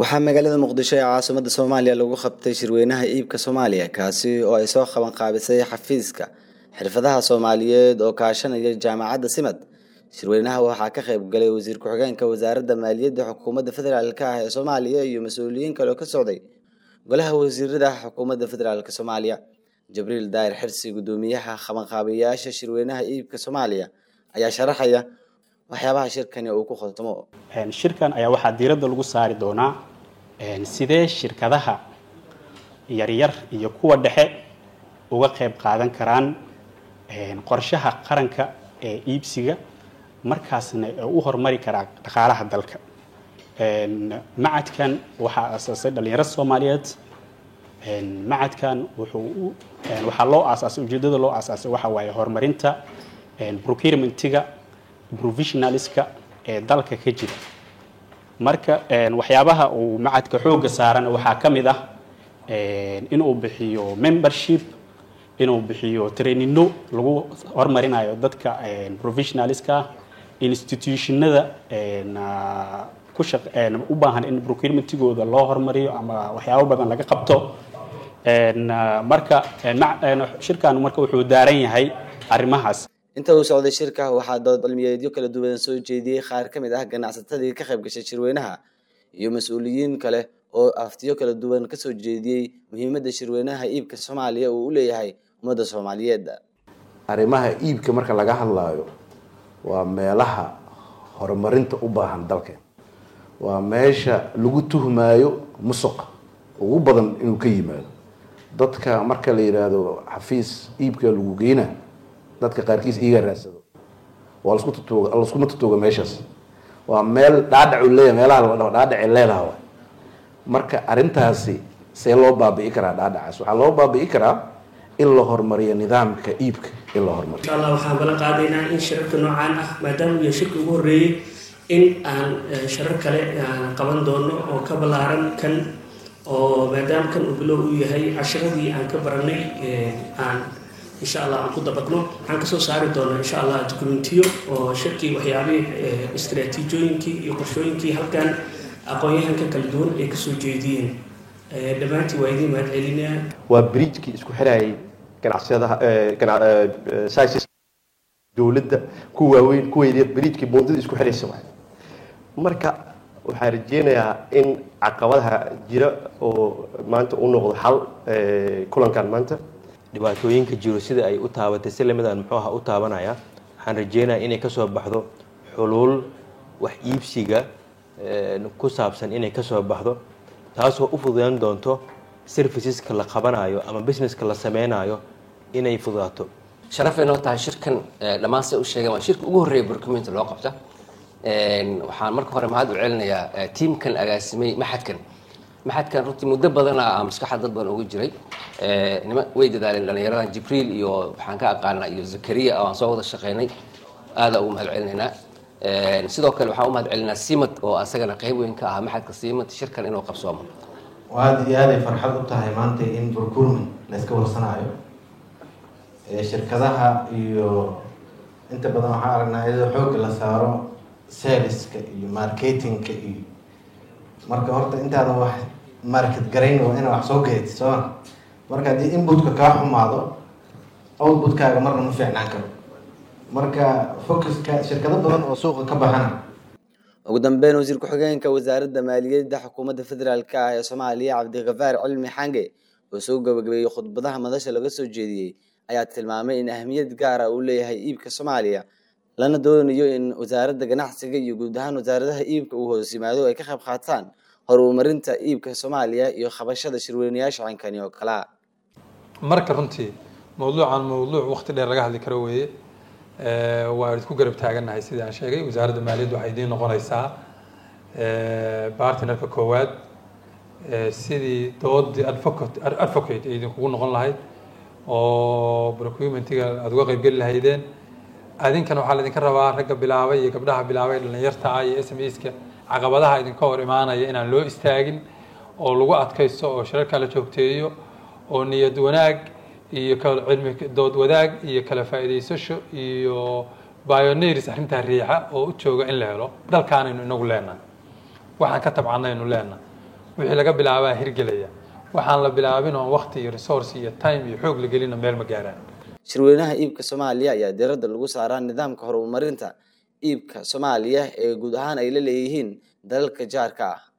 waxaa magaalada muqdisho ee caasimada soomaaliya lagu qabtay shirweynaha iibka soomaaliya kaasi oo ay soo qaban qaabisay xafiiska xirfadaha soomaaliyeed oo kaashanaya jaamacadda simad shirweynaha waxaa ka qayb galay wasiir ku-xigeenka wasaaradda maaliyadda xukuumadda federaalk ah ee soomaaliya iyo mas-uuliyiin kale oo ka socday golaha wasiirada xukuumadda federaalk soomaaliya jibriil daahir xirsi guddoomiyaha qabanqaabiyaasha shirweynaha iibka soomaaliya ayaa sharaxaya waxyaabaha shirkani uu ku khotamo shirkan ayaa waxaa diiradda lagu saari doonaa sidee shirkadaha yaryar iyo kuwa dhexe uga qayb qaadan karaan qorshaha qaranka ee iibsiga markaasna u horumari karaa dhaqaalaha dalka macadkan waxaa aasaasay dhalinyaro soomaaliyeed macadkan wuxuu waxaa loo aasaasay ujeedada loo aasaasay waxa waaye horumarinta procurementiga provisionaliska ee dalka ka jira marka waxyaabaha uu macadka xoogga saarana waxaa ka mid ah inuu bixiyo membership inuu bixiyo trainino lagu horumarinayo dadka provisionaliska institutionada ku shaq u baahan in procurementigooda loo horumariyo ama waxyaabo badan laga qabto marka shirkan marka wuxuu daaran yahay arrimahaas inta uu socday shirka waxaa dood cilmiyeedyo kala duwan soo jeediyey qaar ka mid ah ganacsatadii ka qayb gashay shirweynaha iyo mas-uuliyiin kale oo aftiyo kala duwan kasoo jeediyey muhiimadda shirweynaha iibka soomaaliya uu u leeyahay ummadda soomaaliyeed arrimaha iibka marka laga hadlaayo waa meelaha horumarinta u baahan dalkeen waa meesha lagu tuhmaayo musuqa ugu badan inuu ka yimaado dadka marka la yidhaahdo xafiis iibka lagu geyna dadka qaarkiis iiga raadsado waa lasku tutuuga laskuma tutuuga meeshaas waa meel dhaadhacu leeyahay meelaha la dhaho dhaadhaci leedaha waay marka arrintaasi see loo baabi'i karaa dhaadhacaas waxaa loo baabi'i karaa in la horumariyo nidaamka iibka in la horumariyo insha allah waxaan balan qaadaynaa in shirarka noocaan ah maadaama uu yahay shirka ugu horreeyey in aan sharar kale aan qaban doono oo ka ballaaran kan oo maadaama kan uu bilow uu yahay cashiradii aan ka baranay aan insha allah aan ku dabaqno waxaan kasoo saari doonaa insha allah dokumentiyo oo shirkii waxyaabihii istraatiijooyinkii iyo qorshooyinkii halkan aqoon-yahanka kala duwan ay kasoo jeediyeen dhammaantii waa idiin mahad celinaa waa bridgekii isku xirayay ganacsiyadaha sisis dowladda ku waaweyn kuweydiya bridgekii boondada isku xiraysa waay marka waxaan rajeynayaa in caqabadaha jira oo maanta u noqdo xal kulankan maanta dhibaatooyinka jiro sida ay u taabatay si lamidan muxuu aha u taabanaya waxaan rajeynayaa inay kasoo baxdo xuluul wax iibsiga ku saabsan inay kasoo baxdo taasoo u fududeyn doonto serviceska la qabanayo ama businesska la sameynayo inay fududaato sharafay noo tahay shirkan dhammaan say u sheegeen waa shirka ugu horreeya burkuminta loo qabta waxaan marka hore mahad u celinayaa tiamkan agaasimay maxadkan maxadkan runtii muddo badana maskaxda dad badan uga jiray nima way dadaaleen dhallinyaradan jibriil iyo waxaan ka aqaanaa iyo zakariya oo aan soo wada shaqeynay aada ugu mahad celinaynaa sidoo kale waxaan u mahad celinaa simad oo asagana qeyb weyn ka ahaa maxadka simad shirkan inuu qabsoomo aada iyo aaday farxad u tahay maanta in procurement la iska warsanaayo shirkadaha iyo inta badan waxaan aragnaa iyadoo xoogga la saaro saleska iyo marketingka iyo marka horta intaada wax market garayn waa inaa wax soo geed sooma marka haddii inputka kaa xumaado outputkaaga marna ma fiicnaan karo marka focuska shirkado badan oo suuqa ka baxana ugu dambeyn wasiir ku-xigeenka wasaaradda maaliyadda xukuumadda federaalk ah ee soomaaliya cabdikafaar cilmi xange oo soo gabagabeeyey khudbadaha madasha laga soo jeediyey ayaa tilmaamay in ahmiyad gaara uu leeyahay iibka soomaaliya lana doonayo in wasaaradda ganacsiga iyo guud ahaan wasaaradaha iibka uu hoos yimaado ay ka qayb qaataan horumarinta iibka soomaaliya iyo qabashada shirweynayaasha cinkani oo kalea marka runtii mawduucan mawduuc waqti dheer laga hadli karo weeye waa isku garab taagannahay sidii aan sheegay wasaaradda maaliyadda waxay idiin noqonaysaa bartnerka koowaad sidii doodii advocate advocate ay idinkugu noqon lahayd oo procurementiga aada uga qaybgeli lahaydeen adinkana waxaa laydinka rabaa ragga bilaabay iyo gabdhaha bilaabay dhalinyarta ah iyo s m ska caqabadaha idinka hor imaanaya inaan loo istaagin oo lagu adkaysto oo shirarka la joogteeyo oo niyad wanaag iyo cilmi dood wadaag iyo kala faa'iidaysasho iyo bioneers arrintaa riixa oo u jooga in la helo dalkaanaynu inagu leenahay waxaan ka tabcanaynu leenahay wixii laga bilaabaa hirgelaya waxaan la bilaabin oon waqti iyo resource iyo time iyo xoog la gelina meel ma gaaraan shirweynaha iibka soomaaliya ayaa diiradda lagu saaraa nidaamka horumarinta iibka soomaaliya ee guud ahaan ay la leeyihiin dalalka jaarka ah